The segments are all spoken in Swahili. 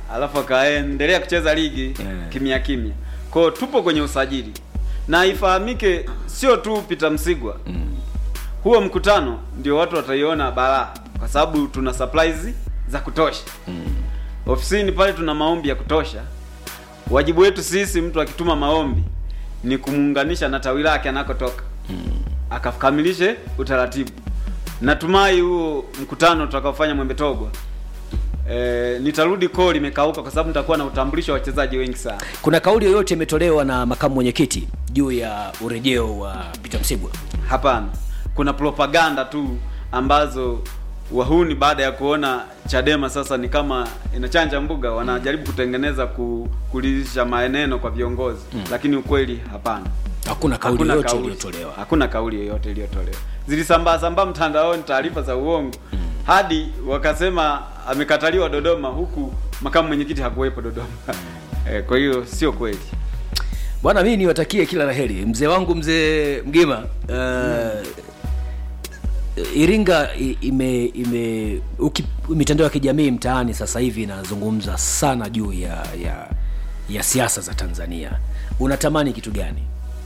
alafu akaendelea kucheza ligi Yeah. kimya kimya. Kwa hiyo tupo kwenye usajili na ifahamike, sio tu Peter Msigwa huo mkutano ndio watu wataiona balaa, kwa sababu tuna supplies za kutosha ofisini pale, tuna maombi ya kutosha. Wajibu wetu sisi, mtu akituma maombi ni kumuunganisha na tawi lake anakotoka akakamilishe utaratibu. Natumai huo mkutano tutakaofanya Mwembe Togwa e, nitarudi koo limekauka, kwa sababu nitakuwa na utambulisho wa wachezaji wengi sana. kuna kauli yoyote imetolewa na makamu mwenyekiti juu ya urejeo wa Peter Msigwa Hapana, kuna propaganda tu ambazo wahuni baada ya kuona Chadema sasa ni kama inachanja mbuga, wanajaribu kutengeneza ku, kulisha maneno kwa viongozi lakini ukweli hapana. hakuna kauli Hakuna yoyote kauli. iliyotolewa Hakuna kauli yoyote iliyotolewa. Zilisambaa sambaa mtandaoni taarifa za uongo hadi wakasema amekataliwa Dodoma, huku makamu mwenyekiti hakuwepo Dodoma. Eh, kwa hiyo sio kweli. bwana mimi niwatakie kila laheri mzee wangu mzee mgima uh, iringa i- ime ime uki, mitandao ya kijamii mtaani sasa hivi inazungumza sana juu ya ya ya siasa za tanzania unatamani kitu gani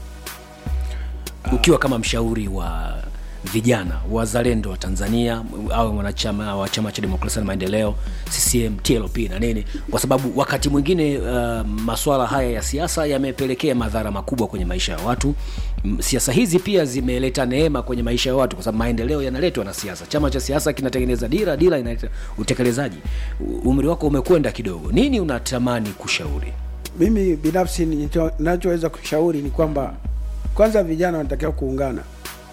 ukiwa kama mshauri wa vijana wazalendo wa tanzania au mwanachama wa chama cha demokrasia na maendeleo ccm tlp na nini kwa sababu wakati mwingine uh, maswala haya ya siasa yamepelekea madhara makubwa kwenye maisha ya watu M- siasa hizi pia zimeleta neema kwenye maisha ya watu kwa sababu maendeleo yanaletwa na siasa chama cha siasa kinatengeneza dira dira inaleta utekelezaji U- umri wako umekwenda kidogo nini unatamani kushauri mimi binafsi nicho- ninachoweza kushauri ni kwamba kwanza vijana wanatakiwa kuungana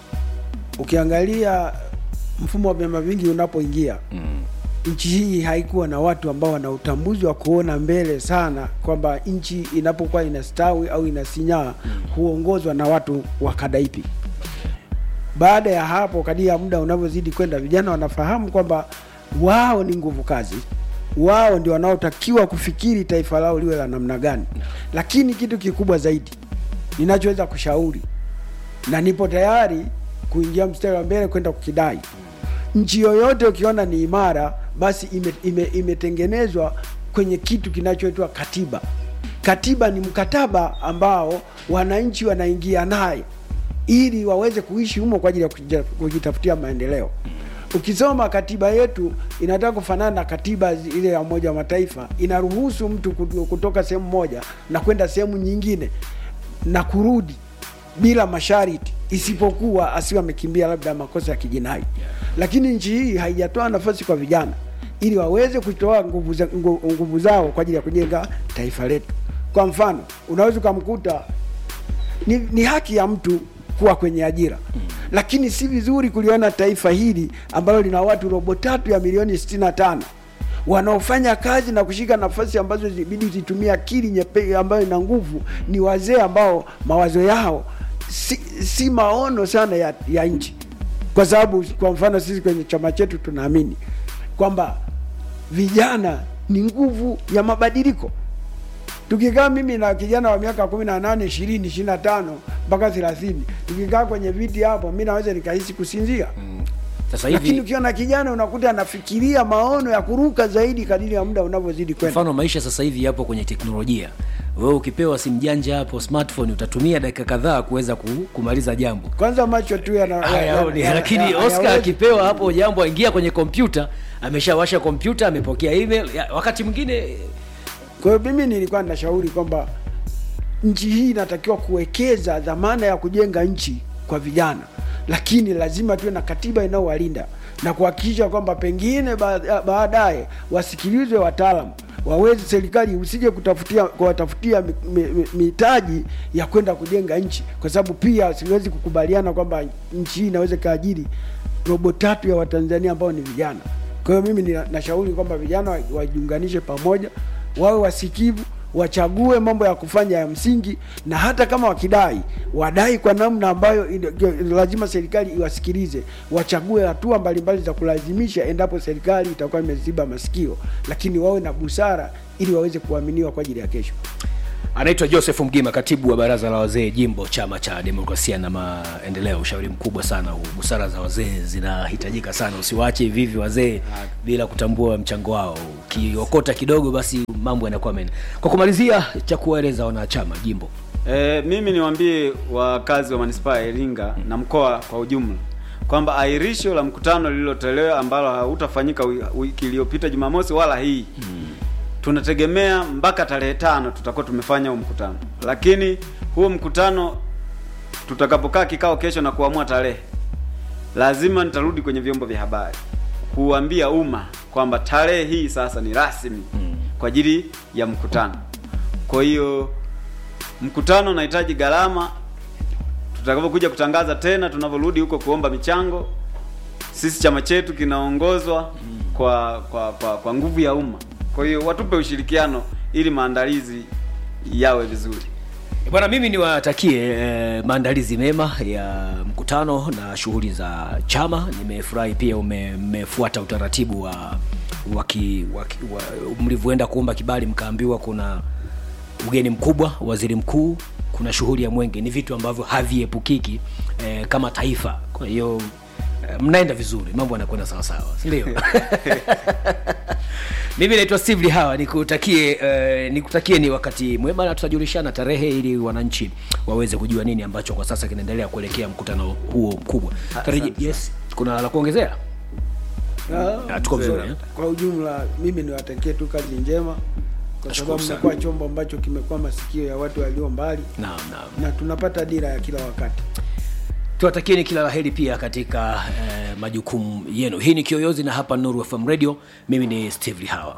ukiangalia mfumo wa vyama vingi unapoingia mm. nchi hii haikuwa na watu ambao wana utambuzi wa kuona mbele sana kwamba nchi inapokuwa inastawi au inasinyaa mm. huongozwa na watu wa kada ipi baada ya hapo kadiri ya muda unavyozidi kwenda vijana wanafahamu kwamba wao ni nguvu kazi wao ndio wanaotakiwa kufikiri taifa lao liwe la namna gani lakini kitu kikubwa zaidi ninachoweza kushauri na nipo tayari kuingia mstari wa mbele kwenda kukidai nchi yoyote ukiona ni imara basi ime, ime, imetengenezwa kwenye kitu kinachoitwa katiba katiba ni mkataba ambao wananchi wanaingia naye ili waweze kuishi humo kwa ajili ya kujia- kujitafutia maendeleo ukisoma katiba yetu inataka kufanana na katiba zi- ile ya umoja wa mataifa inaruhusu mtu kutu- kutoka sehemu moja na kwenda sehemu nyingine na kurudi bila masharti isipokuwa asiwe amekimbia labda makosa ya kijinai lakini nchi hii haijatoa nafasi kwa vijana ili waweze kutoa nguvu, za, ngu- nguvu zao kwa ajili ya kujenga taifa letu kwa mfano unaweza ukamkuta ni, ni haki ya mtu kuwa kwenye ajira lakini si vizuri kuliona taifa hili ambalo lina watu robo tatu ya milioni 65 wanaofanya kazi na kushika nafasi ambazo zibidi zitumie akili nyepe ambayo ina nguvu ni wazee ambao mawazo yao si, si maono sana ya, ya nchi kwa sababu kwa mfano sisi kwenye chama chetu tunaamini kwamba vijana ni nguvu ya mabadiliko tukikaa mimi na kijana wa miaka kumi na nane ishirini ishiri na tano mpaka thelathini tukikaa kwenye viti hapo mi naweza nikahisi kusinzia sasa lakini hivi ukiona kijana unakuta anafikiria maono ya kuruka zaidi kadiri ya muda unavyozidi kwenda mfano maisha sasa hivi yapo kwenye teknolojia wewe ukipewa simu janja hapo smartphone utatumia dakika kadhaa kuweza ku- kumaliza jambo kwanza macho tu yana- hayaoni yana- lakini yana- oscar hayawezi- akipewa hapo jambo aingia kwenye kompyuta ameshawasha kompyuta amepokea email ya, wakati mwingine Kwa hiyo mimi nilikuwa ninashauri kwamba nchi hii inatakiwa kuwekeza dhamana ya kujenga nchi kwa vijana, lakini lazima tuwe na katiba inayowalinda na kuhakikisha kwamba pengine ba- baadaye wasikilizwe wataalamu waweze serikali usije kutafutia kuwatafutia mi- mi- mi- mitaji ya kwenda kujenga nchi, kwa sababu pia siwezi kukubaliana kwamba nchi hii inaweza ikaajiri robo tatu ya Watanzania ambao ni vijana. Kwa hiyo mimi nina- nashauri kwamba vijana wa- wajiunganishe pamoja, wawe wasikivu, wachague mambo ya kufanya ya msingi, na hata kama wakidai wadai kwa namna ambayo ina- lazima serikali iwasikilize, wachague hatua mbalimbali za kulazimisha endapo serikali itakuwa imeziba masikio, lakini wawe na busara ili waweze kuaminiwa kwa ajili ya kesho. anaitwa joseph mgima katibu wa baraza la wazee jimbo chama cha demokrasia na maendeleo ushauri mkubwa sana huu busara za wazee zinahitajika sana usiwache hivi hivi wazee bila kutambua mchango wao ukiokota kidogo basi mambo yanakuwa mene kwa kumalizia cha kuwaeleza wanachama jimbo E, mimi niwaambie wakazi wa manispaa ya Iringa na mkoa kwa ujumla kwamba ahirisho la mkutano lililotolewa ambalo hautafanyika wi- wiki iliyopita Jumamosi wala hii tunategemea mpaka tarehe tano tutakuwa tumefanya huo mkutano, lakini huo mkutano tutakapokaa kikao kesho na kuamua tarehe, lazima nitarudi kwenye vyombo vya habari kuambia umma kwamba tarehe hii sasa ni rasmi kwa ajili ya mkutano. Kwa hiyo mkutano unahitaji gharama. Tutakapokuja kutangaza tena, tunavyorudi huko kuomba michango, sisi chama chetu kinaongozwa kwa kwa kwa, kwa nguvu ya umma. Kwa hiyo watupe ushirikiano ili maandalizi yawe vizuri. bwana mimi niwatakie eh, maandalizi mema ya mkutano na shughuli za chama nimefurahi pia ume- mmefuata utaratibu wa waki, waki, wa, mlivyoenda kuomba kibali mkaambiwa kuna ugeni mkubwa waziri mkuu kuna shughuli ya mwenge ni vitu ambavyo haviepukiki eh, kama taifa kwa hiyo eh, mnaenda vizuri mambo yanakwenda sawasawa sindio mimi naitwa steve lihawa nikutakie eh, nikutakie ni wakati mwema na tutajulishana tarehe ili wananchi waweze kujua nini ambacho kwa sasa kinaendelea kuelekea mkutano huo mkubwa Tariji, yes kuna la kuongezea Ah, Ah, tuko vizuri eh? kwa ujumla mimi niwatakie tu kazi njema kwa Nashukuru sababu sana. mmekuwa chombo ambacho kimekuwa masikio ya watu walio mbali naam naam na tunapata dira ya kila wakati tuwatakieni kila laheri pia katika eh, majukumu yenu hii ni kiyoyozi na hapa nuru fm radio mimi ni steve lihawa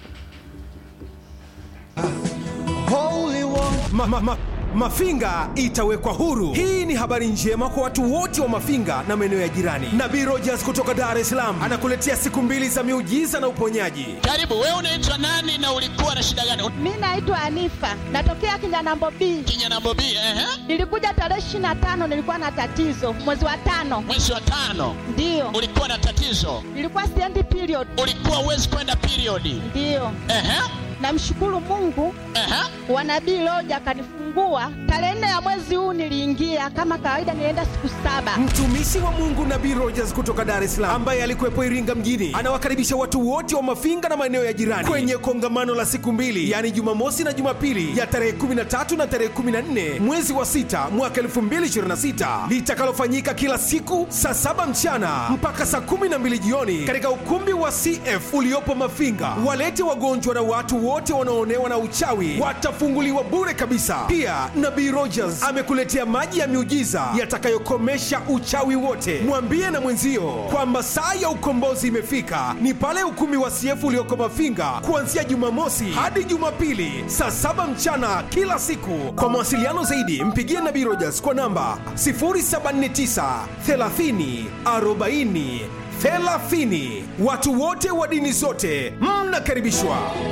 Holy One. Ma, ma, ma, Mafinga itawekwa huru. Hii ni habari njema kwa watu wote wa Mafinga na maeneo ya jirani. Nabii Rogers kutoka Dar es Salaam anakuletea siku mbili za miujiza na uponyaji. Karibu, wewe unaitwa nani na ulikuwa na shida gani? Mi naitwa Anifa, natokea Kinyanambo B. Kinyana Bobi, ehe, Nilikuja tarehe ishirini na tano, nilikuwa na tatizo mwezi wa tano, mwezi wa tano ndiyo ulikuwa na tatizo, nilikuwa siendi period, ulikuwa uwezi kwenda periodi. ndiyo. Ehe, Namshukuru Mungu ehe, wa nabii Loja akanifungua tarehe nne ya mwezi huu. Niliingia kama kawaida, nilienda siku saba. Mtumishi wa Mungu Nabii Rogers kutoka Dar es Salaam ambaye alikuwepo Iringa mjini anawakaribisha watu wote wa Mafinga na maeneo ya jirani kwenye kongamano la siku mbili, yaani Jumamosi na Jumapili ya tarehe 13 na tarehe 14 mwezi wa sita mwaka 2026 litakalofanyika kila siku saa saba mchana mpaka saa 12 jioni katika ukumbi wa CF uliopo Mafinga. Walete wagonjwa na watu wote wanaoonewa na uchawi watafunguliwa bure kabisa. Pia Nabii Rogers amekuletea maji ya miujiza yatakayokomesha uchawi wote. Mwambie na mwenzio kwamba saa ya ukombozi imefika, ni pale ukumbi wa CF ulioko Mafinga kuanzia Jumamosi hadi Jumapili saa saba mchana kila siku. Kwa mawasiliano zaidi, mpigie Nabii Rogers kwa namba 079 30 40 30. Watu wote wa dini zote mnakaribishwa.